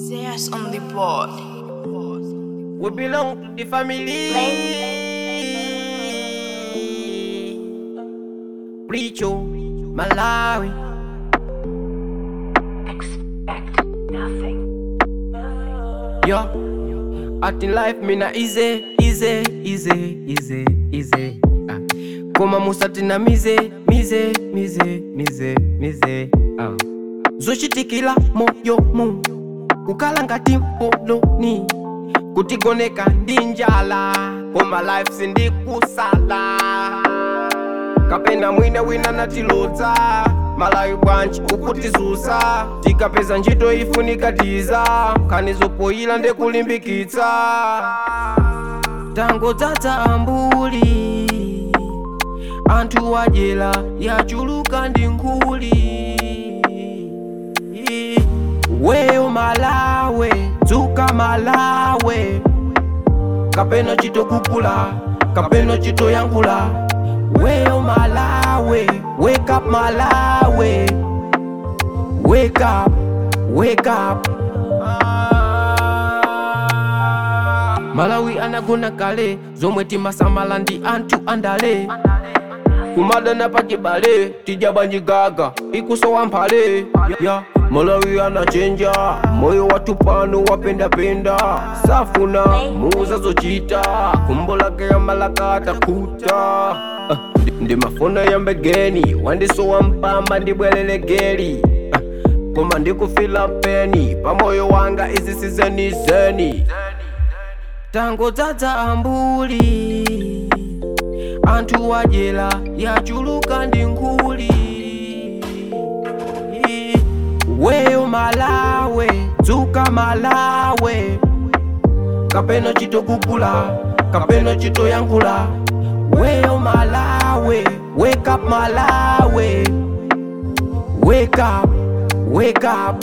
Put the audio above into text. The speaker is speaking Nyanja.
Zeus on the board. We belong to the family. Richo, Malawi. Expect nothing. Yo, at in life me na easy, easy, easy, easy, easy. Ah. Koma musati na mize, mize, mize, mize, mize. Ah. zochitikila moyo mu kukhala ngati mpoloni kutigoneka ndi njala koma life sindikusala kapena mwina wina natilodza malawi bwanji ukutizusa tikapeza ntchito ifunika tiza nkhani zopoyila ndekulimbikitsa tangodzadza ambuli anthu wadyera yachuluka ndi nkhuli weyo malawe dzuka malawe kapena chitokukula kapena chitoyankhula weyo malawe wake up malawe wake up wake up malawi anagona kale zomwe timasamala ndi anthu andale kumadana pachibale tija banjigaga ikusowa mphale ya malawi anachenja moyo watu pano wapendapenda safuna muuza zochita kumbo lake ya malaka atakuta Ah, ndi- ndi mafuna ya mbegeni wandisowa mpamba ndibwelele geli Ah, koma ndikufila peni pamoyo wanga izi sizenizeni tangodzadza ambuli anthu wadyera yachuluka ndi nkhuli weyo malawe dzuka malawe kapena chitokukula kapena chitoyankhula weyo malawe wake up malawe wake up wake up